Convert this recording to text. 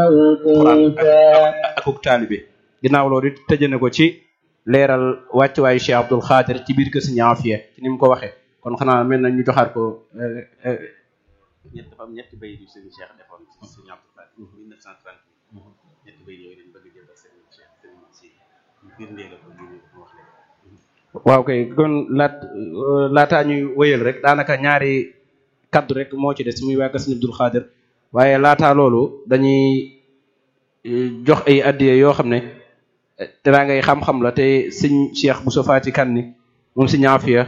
alquran ak akuk taalibe ginnaaw loolu it tëje na ko ci leeral wàccuwaayu Cheikh Abdoul Khadir ci biir kër Serigne Afia ci ni mu ko waxee kon xanaa mel na ñu joxaat ko ñett dafa am ñetti bay yu Serigne Cheikh defoon ci Serigne Abdoul Khadir 1930 ñetti bay yooyu lañ bëgg jël ak Serigne Cheikh Serigne si firndee la ko ñu wax leen waaw kay kon laat laataa ñuy wëyal rek daanaka ñaari kaddu rek moo ci des muy waa Serigne Abdoul Khadir waaye laataa loolu dañuy jox ay addiye yoo xam ne teraa ngay xam-xam la te sëñ Cheikh Bousso Fati Kanni moom sëñ Afia